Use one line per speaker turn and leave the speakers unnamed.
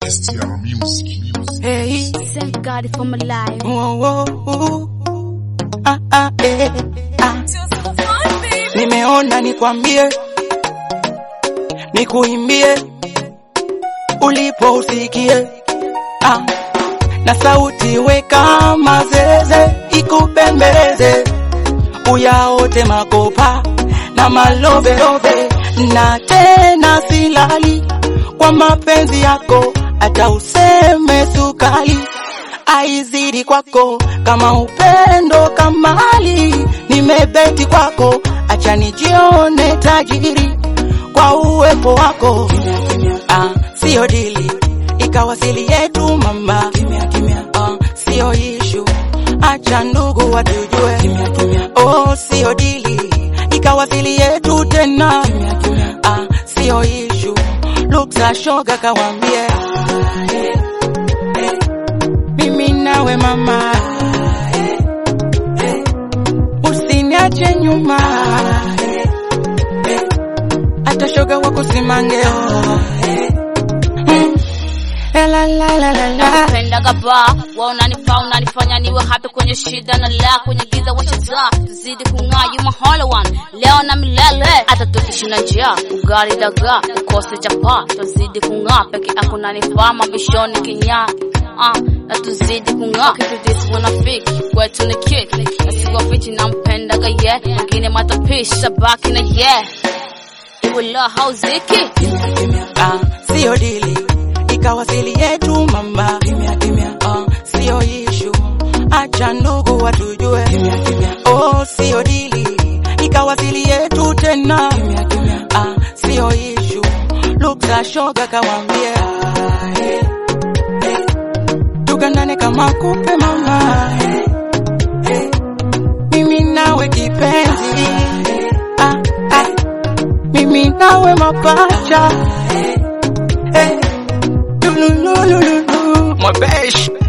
STR Music.
Hey,
Thank God for my life.
whoa, whoa, ah, ah, eh, ah. Nimeona nikwambie, nikuimbie, ulipo usikie, ah. na sauti weka mazeze, ikupembeleze, uyaote makopa na malovelove, na tena silali kwa mapenzi yako, hata useme sukali aizidi kwako kama upendo kamali, nimebeti kwako, acha nijione tajiri kwa uwepo wako. Ah, sio dili ikawasili yetu mama, ah, sio ishu, acha ndugu watujue. Oh, sio dili ikawasili yetu tena, ah, sio ishu, luksa shoga kawambie mimi nawe mama, usiniache nyuma, hata shoga wako simangeo. Mm. La la la la la la.
Pendaga ba wa unanifaa unanifanya niwe happy kwenye shida na la kwenye giza wachaza tuzidi kung'aa you my holy one leo na milele hata tukishinda njia ugali daga ukose chapa tuzidi kung'aa peke yako unanifaa mabishoni kinyaa Ah, na tuzidi kung'aa kitu this wanafiki kwetu ni kick na siwafichi nampendaga ye wengine matapishi sabaki na ye iwe la hauziki
Ah, sio dili ikawasili yetu mama, ah, sio ishu, acha ndugu watujue. Oh, sio dili ikawasili yetu tena, ah, sio ishu, luksa shoga kawambie tugandane kama kupe mama, mimi nawe kipenzi, ah, ah, mimi nawe mapacha, eh, lululululu, my besh